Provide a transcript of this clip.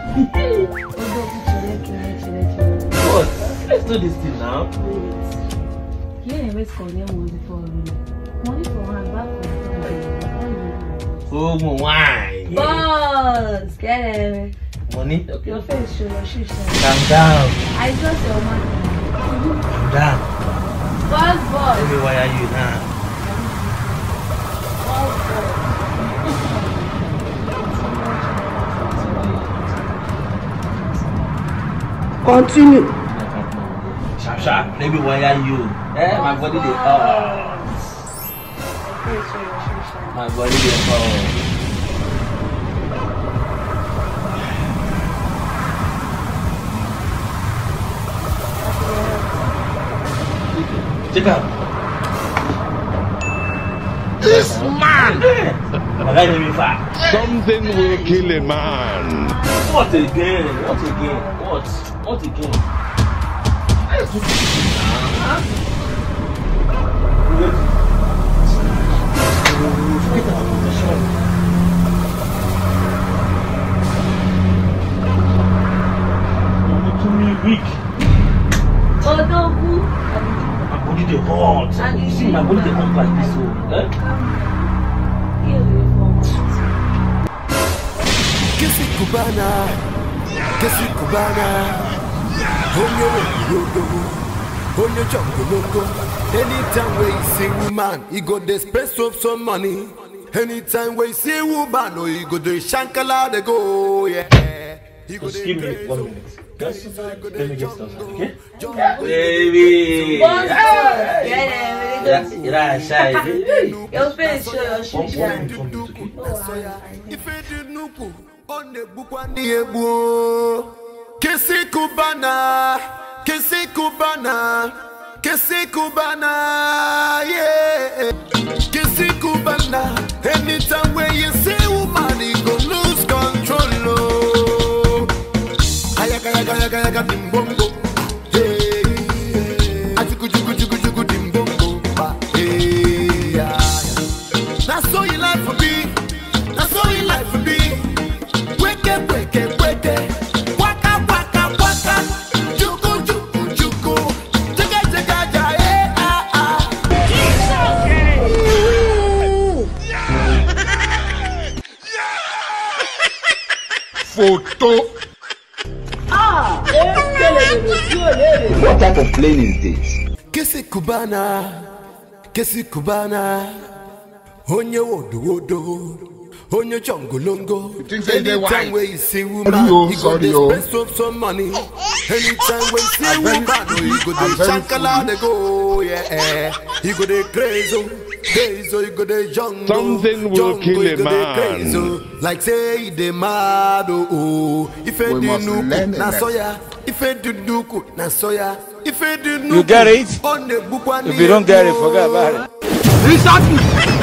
Odo chere chere chere chere. What? Let's do this thing now. Wait. Here na wait call them money for already. Money for hand back for Oh, my wine. Boss, get it. Money? Okay. Your face show your shoes. Calm down. I just your man. Calm down. Boss, Let boss. me wire you now. Boss, boss. Continue. Sharp, sharp. Let me wire you. Eh, my body dey hot. Your face show your shoes. My body dey hot. Check out. This man! My guy name me fat. Something will kill a man. What again? What again? What? What again? Let's do this now. Wait. Forget our position. You're making me weak. Odogu. My body dey hot. And you See, my body dey hot like this. So, eh? Here we go. Kissy Cubana, Kissy Cubana, Honyo Yogo, Honyo Jungle Loco. Anytime we see woman, he go dey spend some some money. Anytime we see woman, oh, he go dey shankala they go, yeah. He go Just dey give me craze, one oh. minute. Just He go let dey me get stuff, jungle, okay? jungle. Baby! Boss, boss. Hey! Get it. You're not shy. Hey! Your face show your One shoes. point from me, okay? Ife dị nnukwu, ọ na-egbukwa ndị egbu o. Kisi Cubana, Kisi Cubana, Kisi Cubana, yeah. Kisi Cubana, anytime when you see woman, you go lose control, oh. Ayaga, ayaga, ayaga, ayaga, dimbombo. Hey, hey. Ajuku, juku, juku, juku, dimbombo. Ba, hey, yeah, yeah. Na so you like for me. Na so you like for me. Weke, weke, weke. Waka, waka, waka. Juku, juku, juku. Jaga, jaga, ja, eh, ah, ah. Photo. What type of plane is this? Kisi Cubana, Kisi Cubana. Onye wodo wodo. Onye chongolongo. think say they white? Anytime where you see Sorry, woman, oh, you go sorry, dey oh. spend some some money. Anytime when you see I'm very woman, oh, you go I'm dey very shankala they go, yeah. You go dey crazy, oh. crazy, oh, you go dey jungle. Something will jungle, kill you a go dey man. crazy, oh. Like say you dey mad, oh, oh. If you We do must learn nuku, a na lesson. soya. If you do nuku, na soya. If you do nuku, You get it? on the book one If you don't get it, forget about it. Research me.